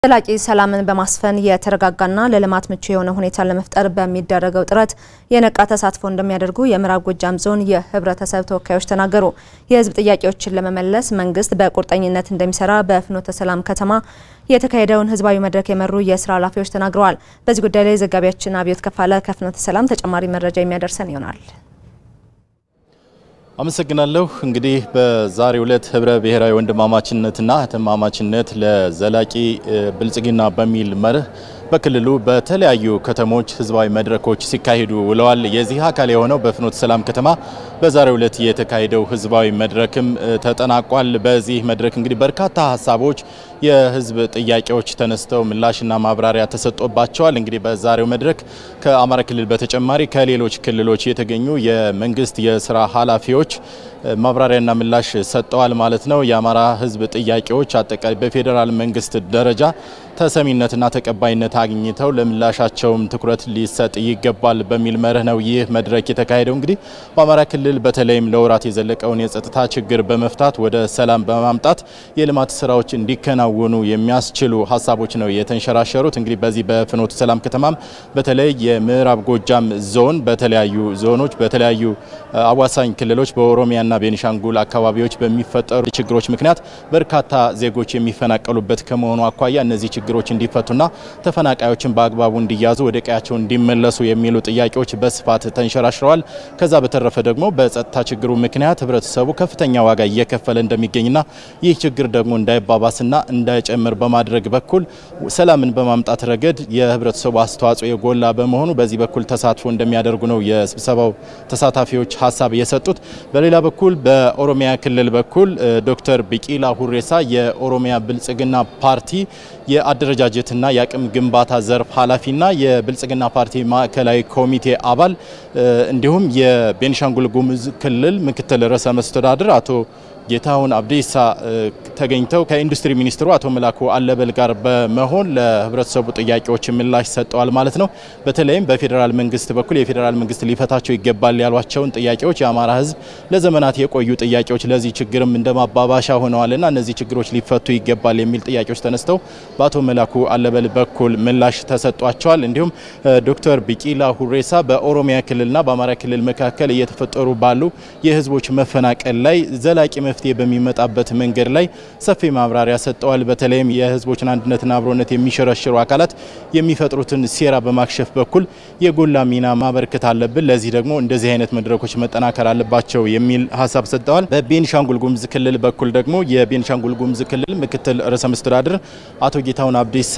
ዘላቂ ሰላምን በማስፈን የተረጋጋና ለልማት ምቹ የሆነ ሁኔታን ለመፍጠር በሚደረገው ጥረት የነቃ ተሳትፎ እንደሚያደርጉ የምዕራብ ጎጃም ዞን የህብረተሰብ ተወካዮች ተናገሩ። የህዝብ ጥያቄዎችን ለመመለስ መንግስት በቁርጠኝነት እንደሚሰራ በፍኖተ ሰላም ከተማ የተካሄደውን ህዝባዊ መድረክ የመሩ የስራ ኃላፊዎች ተናግረዋል። በዚህ ጉዳይ ላይ ዘጋቢያችን አብዮት ከፋለ ከፍኖተ ሰላም ተጨማሪ መረጃ የሚያደርሰን ይሆናል። አመሰግናለሁ። እንግዲህ በዛሬው ዕለት ህብረ ብሔራዊ ወንድማማችነትና እህትማማችነት ለዘላቂ ብልጽግና በሚል መርህ በክልሉ በተለያዩ ከተሞች ህዝባዊ መድረኮች ሲካሄዱ ውለዋል። የዚህ አካል የሆነው በፍኖተ ሰላም ከተማ በዛሬው ዕለት የተካሄደው ህዝባዊ መድረክም ተጠናቋል። በዚህ መድረክ እንግዲህ በርካታ ሀሳቦች፣ የህዝብ ጥያቄዎች ተነስተው ምላሽና ማብራሪያ ተሰጥቶባቸዋል። እንግዲህ በዛሬው መድረክ ከአማራ ክልል በተጨማሪ ከሌሎች ክልሎች የተገኙ የመንግስት የስራ ኃላፊዎች ማብራሪያና ምላሽ ሰጠዋል ማለት ነው። የአማራ ህዝብ ጥያቄዎች አጠቃላይ በፌዴራል መንግስት ደረጃ ተሰሚነትና ተቀባይነት አግኝተው ለምላሻቸውም ትኩረት ሊሰጥ ይገባል በሚል መርህ ነው ይህ መድረክ የተካሄደው። እንግዲህ በአማራ ክልል በተለይም ለወራት የዘለቀውን የጸጥታ ችግር በመፍታት ወደ ሰላም በማምጣት የልማት ስራዎች እንዲከናወኑ የሚያስችሉ ሀሳቦች ነው የተንሸራሸሩት። እንግዲህ በዚህ በፍኖተ ሰላም ከተማም በተለይ የምዕራብ ጎጃም ዞን በተለያዩ ዞኖች በተለያዩ አዋሳኝ ክልሎች በኦሮሚያና ቤኒሻንጉል አካባቢዎች በሚፈጠሩ ችግሮች ምክንያት በርካታ ዜጎች የሚፈናቀሉበት ከመሆኑ አኳያ እነዚህ ችግሮች እንዲፈቱና ተፈናቃዮችን በአግባቡ እንዲያዙ ወደ ቀያቸው እንዲመለሱ የሚሉ ጥያቄዎች በስፋት ተንሸራሽረዋል። ከዛ በተረፈ ደግሞ በጸጥታ ችግሩ ምክንያት ህብረተሰቡ ከፍተኛ ዋጋ እየከፈለ እንደሚገኝና ይህ ችግር ደግሞ እንዳይባባስና እንዳይጨምር በማድረግ በኩል ሰላምን በማምጣት ረገድ የህብረተሰቡ አስተዋጽኦ የጎላ በመሆኑ በዚህ በኩል ተሳትፎ እንደሚያደርጉ ነው የስብሰባው ተሳታፊዎች ሀሳብ የሰጡት። በሌላ በኩል በኦሮሚያ ክልል በኩል ዶክተር ቢቂላ ሁሬሳ የኦሮሚያ ብልጽግና ፓርቲ የአደረጃጀትና የአቅም ግንባታ ዘርፍ ኃላፊና የብልጽግና ፓርቲ ማዕከላዊ ኮሚቴ አባል እንዲሁም የቤኒሻንጉል ጉሙዝ ክልል ምክትል ርዕሰ መስተዳድር አቶ ጌታሁን አብዲሳ ተገኝተው ከኢንዱስትሪ ሚኒስትሩ አቶ መላኩ አለበል ጋር በመሆን ለህብረተሰቡ ጥያቄዎች ምላሽ ሰጠዋል ማለት ነው። በተለይም በፌዴራል መንግስት በኩል የፌዴራል መንግስት ሊፈታቸው ይገባል ያሏቸውን ጥያቄዎች የአማራ ህዝብ ለዘመናት የቆዩ ጥያቄዎች ለዚህ ችግርም እንደ ማባባሻ ሆነዋልና እነዚህ ችግሮች ሊፈቱ ይገባል የሚል ጥያቄዎች ተነስተው በአቶ መላኩ አለበል በኩል ምላሽ ተሰጧቸዋል። እንዲሁም ዶክተር ቢቂላ ሁሬሳ በኦሮሚያ ክልልና በአማራ ክልል መካከል እየተፈጠሩ ባሉ የህዝቦች መፈናቀል ላይ ዘላቂ መፍትሄ በሚመጣበት መንገድ ላይ ሰፊ ማብራሪያ ሰጠዋል። በተለይም የህዝቦችን አንድነትና አብሮነት የሚሸረሽሩ አካላት የሚፈጥሩትን ሴራ በማክሸፍ በኩል የጎላ ሚና ማበርከት አለብን። ለዚህ ደግሞ እንደዚህ አይነት መድረኮች መጠናከር አለባቸው የሚል ሀሳብ ሰጠዋል። በቤኒሻንጉል ጉሙዝ ክልል በኩል ደግሞ የቤኒሻንጉል ጉሙዝ ክልል ምክትል ርዕሰ መስተዳድር አቶ ጌታሁን አብዲሳ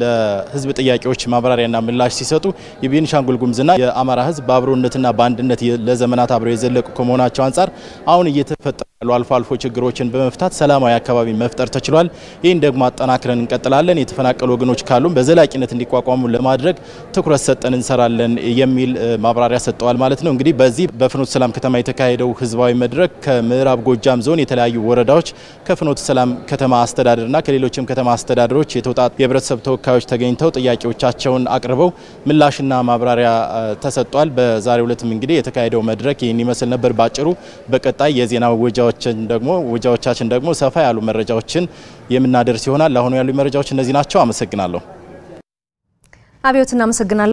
ለህዝብ ጥያቄዎች ማብራሪያና ምላሽ ሲሰጡ የቤኒሻንጉል ጉሙዝና የአማራ ህዝብ በአብሮነትና በአንድነት ለዘመናት አብረው የዘለቁ ከመሆናቸው አንጻር አሁን እየተፈጠሩ ያሉ አልፎ አልፎ ችግሮችን በመፍታት ሰላማዊ አካባቢ መፍጠር ተችሏል። ይህን ደግሞ አጠናክረን እንቀጥላለን። የተፈናቀሉ ወገኖች ካሉም በዘላቂነት እንዲቋቋሙ ለማድረግ ትኩረት ሰጠን እንሰራለን የሚል ማብራሪያ ሰጠዋል ማለት ነው። እንግዲህ በዚህ በፍኖተ ሰላም ከተማ የተካሄደው ህዝባዊ መድረክ ከምዕራብ ጎጃም ዞን የተለያዩ ወረዳዎች ከፍኖተ ሰላም ከተማ አስተዳደርና ከሌሎችም ከተማ አስተዳደሮች የተውጣጡ የህብረተሰብ ተወካዮች ተገኝተው ጥያቄዎቻቸውን አቅርበው ምላሽና ማብራሪያ ተሰጥቷል። በዛሬው ዕለትም እንግዲህ የተካሄደው መድረክ ይህን ይመስል ነበር ባጭሩ። በቀጣይ የዜና ወጃዎችን ደግሞ ወጃዎቻችን ደግሞ ሰፋ ያሉ መረጃዎችን የምናደርስ ይሆናል። ለአሁኑ ያሉ መረጃዎች እነዚህ ናቸው። አመሰግናለሁ። አብዮት እናመሰግናለን።